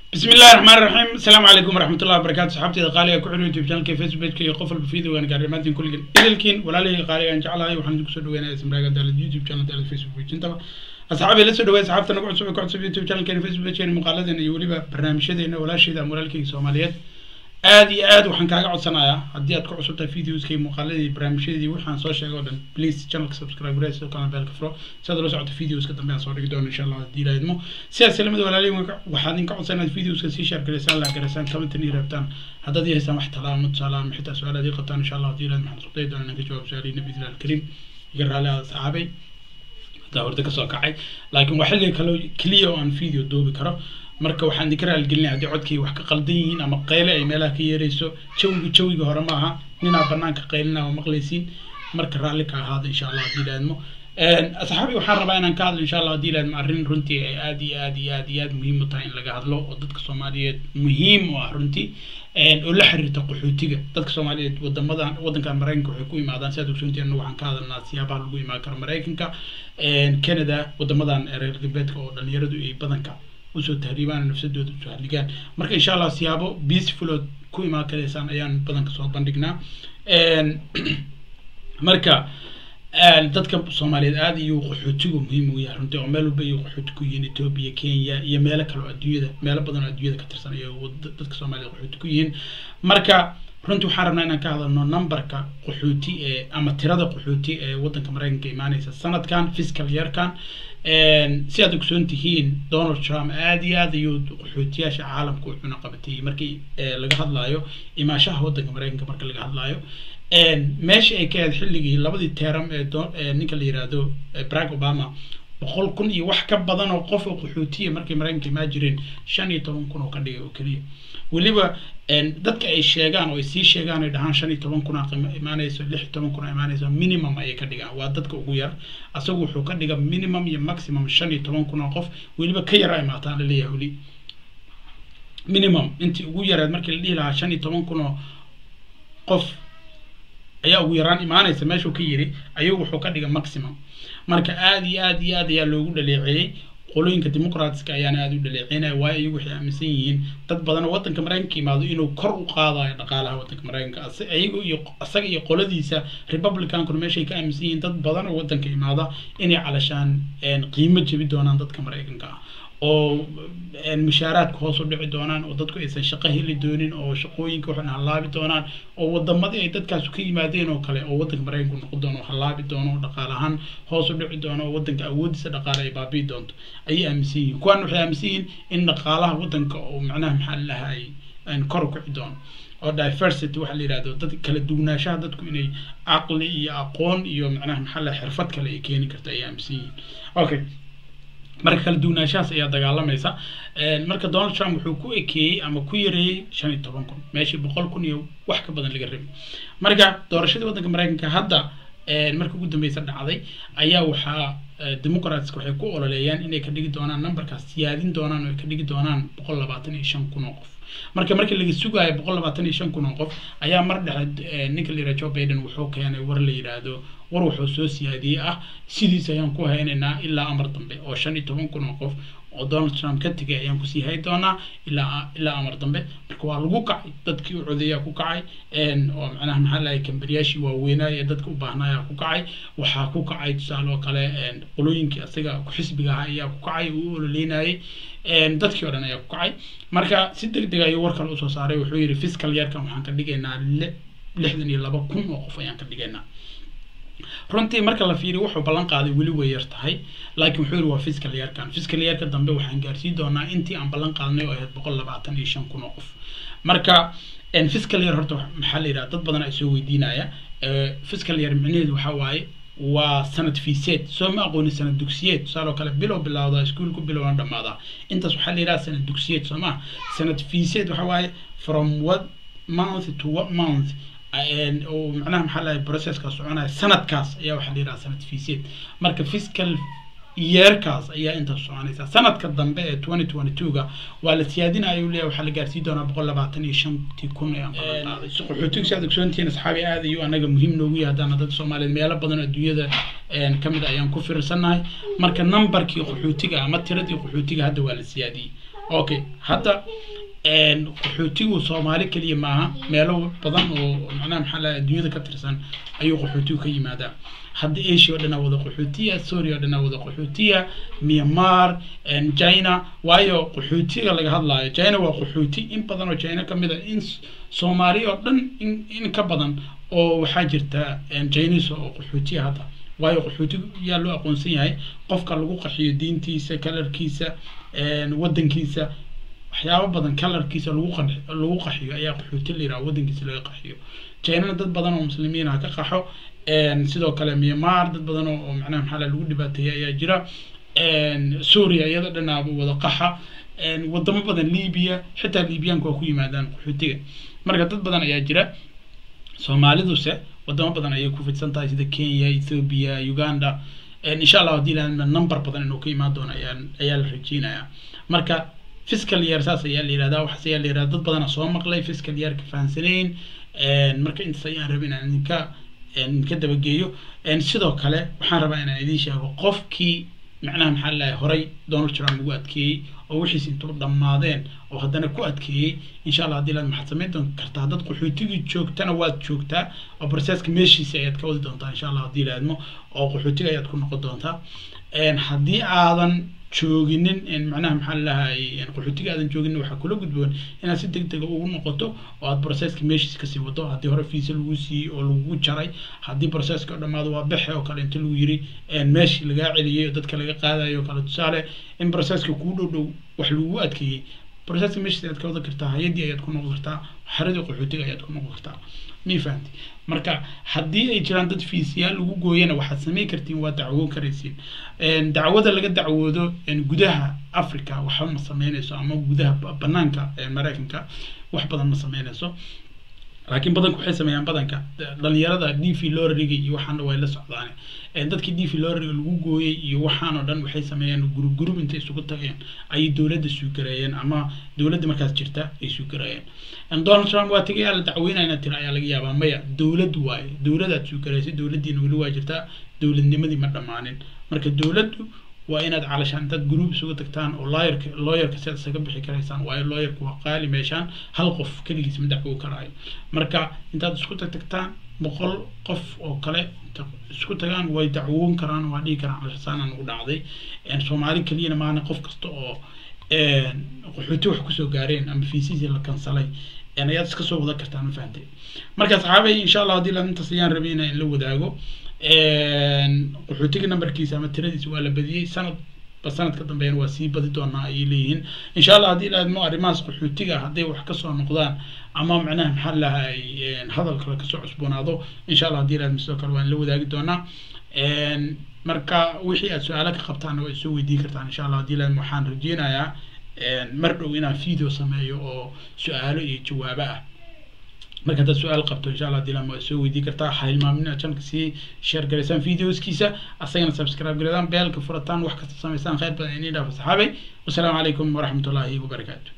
بسم الله الرحمن الرحيم السلام عليكم ورحمة الله وبركاته صحابتي قالي ku xidhan youtube channelka facebook iyo qof walba video waan gaar dhamaantiin kulligan idilkiin walaalihii qaaliga aan jeclahay waxaan idinku soo dhaweynaya ismraaga daalad youtube channel daalad facebook pagintaba asxaabi la soo dhaweey asxaabta nagu cusub ee ku cusub youtube channelkeena facebook pageena muuqaaladeena iyo weliba barnaamijyadeena walaasheeda ama walaalkeyga soomaaliyeed aad iyo aad waxaan kaaga codsanayaa haddii aad ku cusub tahay videoska iyo muuqaaladii barnaamijyadii waxaan soo sheegay oo dhan please channelka subscribe garee sidoo kalena beelka furo si aad ula socoto videoska dambe aan soo dhigi doono insha allah haddii ilaahidmo sidaas salamada walaalihi waxaad idinka codsanaa inaad videoska sii share gareysaan la gareysaan commentan iyo reebtaan haddaad ii haysaan wax talaamo tusaale ama xitaa su-aalaad ii qabtaan insha allah haddii ilaahid waxaan isku dayi doonaa inaan ka jawaab su-aalihiina biidnillahi alkariim iga raalli aada saxaabay haddaa horda kasoo kacay laakiin waa xilliga kale keliya oo aan video duubi karo marka waxaan idinka raaligelinaya haddii codkii wax ka qaldan yihiin ama qayle ay meelaha ka yeerayso jawiga jawiga hore ma aha ninaa banaanka qaylina oo maqlaysiin marka raalli ka ahaada insha allah haddii ilaahidmo asxaabi waxaan rabaa inaan ka hadlo insha allah haddii ilaahidmo arrin runtii ay aad iyo aad iyo aad iyo aad muhiim u tahay in laga hadlo oo dadka soomaaliyeed muhiim u ah runtii oo la xiriirta qaxootiga dadka soomaaliyeed wadamadan wadankan maraykanka waxay ku imaadaan si aad ogsoontii annagu waxaan ka hadalnaa siyaabaha lagu imaan karo maraykanka canada wadamadan reer galbeedka oo dhalinyaradu ay badanka usoo tahriibaan nafsadooda usoo haligaan marka insha allah siyaabo peaceful ood ku imaan karaysaan ayaan badanka soo bandhignaa marka dadka soomaaliyeed aada iyo qaxootigu muhiim u yahay runtii oo meel walba iyo qaxooti ku yihiin etoobiya kenya iyo meelo kale oo adduunyada meelo badan oo adduunyada ka tirsan iyo dadka soomaaliyeed qaxooti ku yihiin marka runtii waxaan rabnaa inaan ka hadalno numberka qaxooti ee ama tirada qaxooti ee wadanka maraykanka imaaneysa sanadkan fiscal yearkan si aad ogsoon tihiin donald trump aada iyo aad ayuu qaxootiyaasha caalamka u cunaqabatayey markii laga hadlaayo imaashaha wadanka maraykanka marka laga hadlaayo meesha ay ka ahayd xilligii labadii teeram ee ninka la yiraahdo barack obama boqol kun iyo wax ka badan oo qof oo qaxootiya markay maraykanka imaan jireen shan iyo toban kun oo ka dhigay oo keliya weliba dadka ay sheegaan oo ay sii sheegaan ay dhahaan shan iyo toban kun imaanayso lix iyo toban kun imaanayso minimum ayay ka dhigaan waa dadka ugu yar asagu wuxuu ka dhiga minimum iyo maximum shan iyo toban kun oo qof weliba ka yara imaataan laleeyahay weli minimum intii ugu yareed markii la dhihi lahaa shan iyo toban kun oo qof ayaa ugu yaraan imaanaysa meeshuu ka yiri ayuu wuxuu ka dhiga maximum marka aada iyo aad iyo aad ayaa loogu dhaleeceeyey qolooyinka dimuqraatiska ayaana aada u dhaleeceynaya waayo iyagu waxay aaminsan yihiin dad badan oo wadanka maraykanka imaado inuu kor u qaadayo dhaqaalaha wadanka maraykanka iyagu iyo isaga iyo qoladiisa republicankuna meeshay ka aaminsan yihiin dad badan oo wadanka imaada inay calashaan qiimo jebi doonaan dadka maraykanka ah oo mushaaraadka hoos u dhici doonaan oo dadku aysan shaqo heli doonin oo shaqooyinka waxay hallaabi doonaan oo wadamadii ay dadkaas ka yimaadeen oo kale oo wadanka maraykanku noqon doono hallaabi doono oo dhaqaale ahaan hoos u dhici doono oo wadanka awoodiisa dhaqaale ay baabi'i doonto ayay aaminsan yihiin kuwan waxay aaminsan yihiin in dhaqaalaha wadanka oo macnaha maxaa lahay kor u kici doono oo diversity waxaa la yidhahdo dad kala duwanaanshaha dadku inay caqli iyo aqoon iyo macnaha maxaa lahay xirfad kale ay keeni karto ayay aaminsan yihiin okay marka kala duwanaanshahaas ayaa dagaalamaysa marka donald trump wuxuu ku ekeeyey ama ku yareeyey shan iyo toban kun meeshii boqol kun iyo wax ka badan laga rabay marka doorashadii waddanka maraykanka hadda marka ugu dambeysa dhacday ayaa waxaa democratska waxay ku ololeeyaan inay ka dhigi doonaan numberkaas siyaadin doonaan oo ay ka dhigi doonaan boqol labaatan iyo shan kun oo qof marka markii laga sugaayo boqol labaatan iyo shan kun oo qof ayaa mar dhexe ninka la yidhaha joe biden wuxuu keenay war la yidhaahdo war wuxuu soo siyaadiyey ah sidiis ayaan ku haynaynaa ilaa amar dambe oo shan iyo toban kun oo qof oo donald trump ka tegay ayaan kusii hay doonaa ilaa ilaa amar dambe marka waa lagu kacay dadkii u codeeyaa ku kacay oo macnaha maxaa lahay kambariyaashii waaweynaa ee dadka u baahnaayaa ku kacay waxaa ku kacay tusaale oo kale qolooyinkii asaga ku-xisbiga ahaa ayaa ku kacay uu u ololeynayay dadkii o dhan ayaa ku kacay marka si deg deg ayuu war kale usoo saaray wuxuu yidhi fiscal yearkan waxaan ka dhigaynaa lixdan iyo laba kun oo qof ayaan ka dhigaynaa runtii marka la fiiriyo wuxuu ballan qaaday weli way yar tahay laakiin wuxuu yidhi waa fiscal yearkan fiscal yearka dambe waxaan gaarsiin doonaa intii aan ballan qaadnay oo ahayd boqol labaatan iyo shan kun oo qof marka fiscal year horta maxaa la yidhaha dad badan ay soo weydiinaya fiscal year micnaheedu waxaa waaye waa sanad fiiseed soo ma aqoonin sanad dugsiyeed tusaale oo kale bilow bilowda iskuulku bilowna dhammaadaa intaas waxaa la yidhaha sanad dugsiyeed soo ma sanad fiiseed waxaa waaye from what month to what month oo macnaha maxaa lahay processka soconaya sanadkaas ayaa waxaa la yidhaha sanad fiiseed marka fiscal yeerkaas ayaa intaas soconaysa sanadka dambe ee twenty twenty two-ga waa la siyaadinaya u leeyahay waxaa la gaarsiin doonaa boqol labaatan iyo shantii kun ee qaxootiga si aad ogsoontihiin asxaabi aad ayuu anaga muhiim noogu yahay haddana dadka soomaaliyeed meelo badan oo adduunyada ka mid ayaan ku fiirsannahay marka numberkii qaxootiga ama tiradii qaxootiga hadda waa la siyaadiyey okay hadda qaxootigu soomaali keliya maaha meelo badan oo macnaha maxaa laha adduunyada ka tirsan ayuu qaxootigu ka yimaadaa hadda asia oo dhanaa wada qaxootiya soria oo dhanaa wada qaxootiya myanmar china waayo qaxootiga laga hadlaayo china waa qaxooti in badan oo china ka mid a in soomaali oo dhan in in ka badan oo waxaa jirta chinese oo qaxootiya hadda waayo qaxootiga yaa loo aqoonsan yahay qofka lagu qaxiyo diintiisa kalarkiisa wadankiisa waxyaabo badan kalarkiisa lagu qan lagu qaxiyo ayaa qaxooti la yidhaha wadankiisa laga qaxiyo chinana dad badan oo muslimiin ah ka qaxo sidoo kale myanmar dad badan oo macnaha maxaa lagu dhibaateeyay ayaa jira suuriya iyada dhanaaba wada qaxa wadamo badan libiya xitaa libiyaanku waa ku yimaadaan qaxootiga marka dad badan ayaa jira soomaaliduse wadamo badan ayay ku fidsan tahay sida kenya ethiopia uganda insha allah haddii la number badan inuu ka imaan doono ayaa ayaa la rajeynayaa marka fiscal year saas ayaa la yihahdaa waxaas ayaa la yihahdaa dad badana soo maqlay fiscal yearka fahansanayn marka intaas ayaan rabay inaan idinka idinka dabageeyo sidoo kale waxaan rabaa inaan idiin sheego qofkii macnaha maxaa lalahay horay donald trump lagu adkeeyey oo wixiis intuu dhammaadeen oo haddana ku adkeeyey insha allah haddii laad maxaad samayn doon kartaa dad qaxootigii joogtana waad joogtaa oo processka meeshiisa ayaad ka wadi doontaa insha allah haddii laadmo oo qaxootiga ayaad ku noqon doontaa haddii aadan jooginin macnaha maxaa lalahay qaxootiga aadan jooginin waxaa kula gudboon inaad si deg dega ugu noqoto oo aad processka meeshiis kasii wado haddii hore fiisa lagu siiyey oo lagu jaray haddii processka oo dhammaado waa bexe oo kale inta lagu yiri meeshii lagaa celiyey oo dadka laga qaadayo kale tusaale in processka kuu dhow dhow wax lagu adkeeyey processka meeshiis ayaad ka wada kartaa hay-addii ayaad ku noqon kartaa xaradii qaxootiga ayaad ku noqon kartaa mii fahamti marka haddii ay jiraan dad fiisiyaal lagu gooyana waxaad samayn kartiin waa dacwoon karaysiin dacwada laga dacwoodo gudaha africa waxba ma sameynayso ama gudaha banaanka maraykanka wax badan ma sameynayso laakiin badanku waxay sameeyaan badanka dhalinyarada d v lorriga iyo waxaana way la socdaan dadkii d v lorriga lagu gooyey iyo waxaan oo dhan waxay sameeyaan gurub gurub intay isugu tageen ayay dowladda suugareeyeen ama dowladda markaas jirta ay suugareeyeen donald trump waa tegay la dacweynayna tira ayaa laga yaabaa maya dowlad waaye dowladaad suugareysay dowladdiina weli waa jirtaa dowladnimadii ma dhammaanin marka dowladdu waa inaad calashaan intaad group isugu tagtaan oo lawyerka lawyerka si aad isaga bixi karaysaan waayo lawyerka waa qaali meeshaan hal qof keligiis ma dacwo karaayo marka intaad isku tag tagtaan boqol qof oo kale isku tagaan way dacwoon karaan waa dhihi karaan calashasaana nagu dhacday soomaali keliyana maana qof kasta oo qaxooti wax kusoo gaareen ama fiisiisii la kansalay ayaad iska soo wada kartaan ma fahantay marka saxaabay insha allah haddii la intaas ayaan rabay inaan la wadaago qaxootiga numberkiisa ama tiradiisa waa la badiyey sanad ba sanadka dambeena waa sii badi doonaa ayay leeyihiin insha allah haddii laadmo arrimahaas qaxootiga hadday wax kasoo noqdaan ama macnaha maxaa lahay hadal kale kasoo cusboonaado insha allah haddii laadmo sidoo kale waan la wadaagi doonaa marka wixii aad su-aalo ka qabtaanna waa isoo weydiin kartaan insha allah haddii laadmo waxaan rajeynayaa mar dhow inaan video sameeyo oo su-aalo iyo jawaabo ah marka haddaad su-aal qabto insha allah dilan waa soo weydii kartaa ha hilmaamin inaad channelka sii share garaysaan videoskiisa asagana subscribe garadaan beelka furataan wax kasta samaysaan khayr badan inii dhaafo saxaabay wasalaamu calaykum waraxmatullaahi wabarakaatu